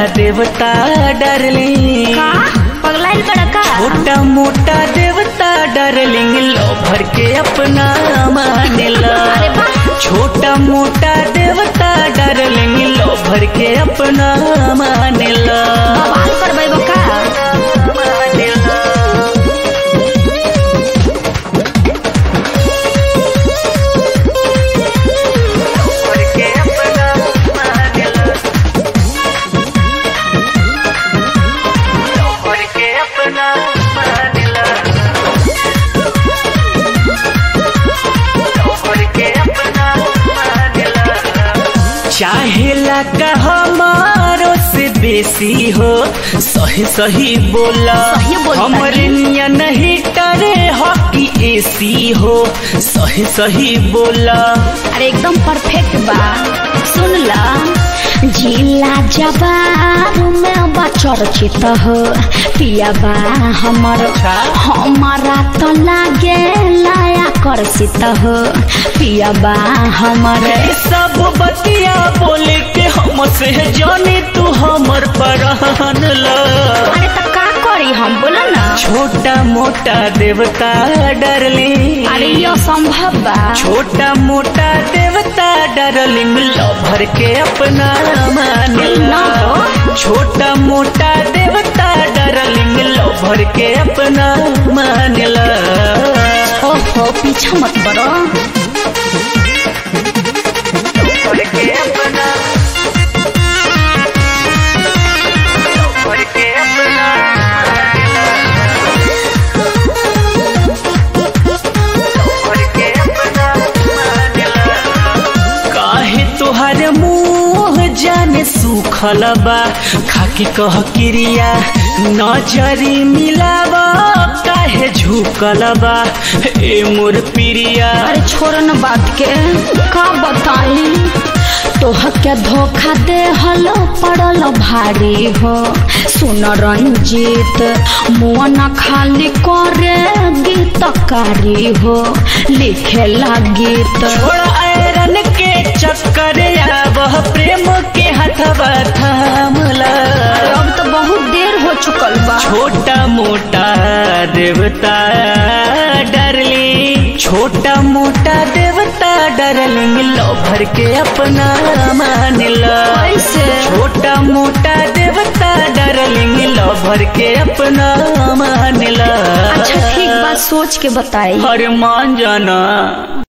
देवता डार्लिंग का पगलाइल बड़ा का छोटा मोटा देवता डार्लिंग लो भर के अपना मानेला अरे वाह छोटा मोटा देवता डार्लिंग लो भर के अपना मानेला बवाल करबै बका भर के अपना मानेला लो भर के अपना मानेला लो भर के अपना मानेला चाहेला का हमारो से बेसी हो सही सही बोला सही बोलता हमरे निया नहीं टरे हॉकी एसी हो सही सही बोला अरे एकदम परफेक्ट बा सुन ला जिला जबार में बा चर्चित हो पिया बा हमर हमारा तो लागे लाया कर्षित हो पिया बा हमर ये सब बतिया बोले के हमसे जाने तू हमर परहन ला अरे तो का करी हम बोला ना छोटा मोटा देवता डरली अरे यो संभव बा छोटा मोटा देवता डरलिंग लो भर के अपना मानेला छोटा मोटा देवता डरलिंग लो भर के अपना मानेला ओहो पीछा मत बड़ो भर के अपना भर के अपना भर के अपना काहे तोहर मुंह जाने सुखल बा खाके कह क्रिया नजरी मिलावा काहे झुकल बा ए मोर प्रिया अरे छोड़ न बात के का बताई तोह के धोखा दे हलो पड़ल भारी हो सुन रंजीत मुआ न खाली करे गीतकारी हो लिखे ला गीत छोड़ आयरन के चक्कर वह प्रेम के हथवा थामला अब तो बहुत देर हो चुकल बा छोटा मोटा देवता डरली छोटा मोटा देवता डरलिंग लो भर के अपना मानला कैसे? छोटा मोटा देवता डरलिंग लो भर के अपना मानला अच्छा ठीक बात सोच के बताई हर मान जाना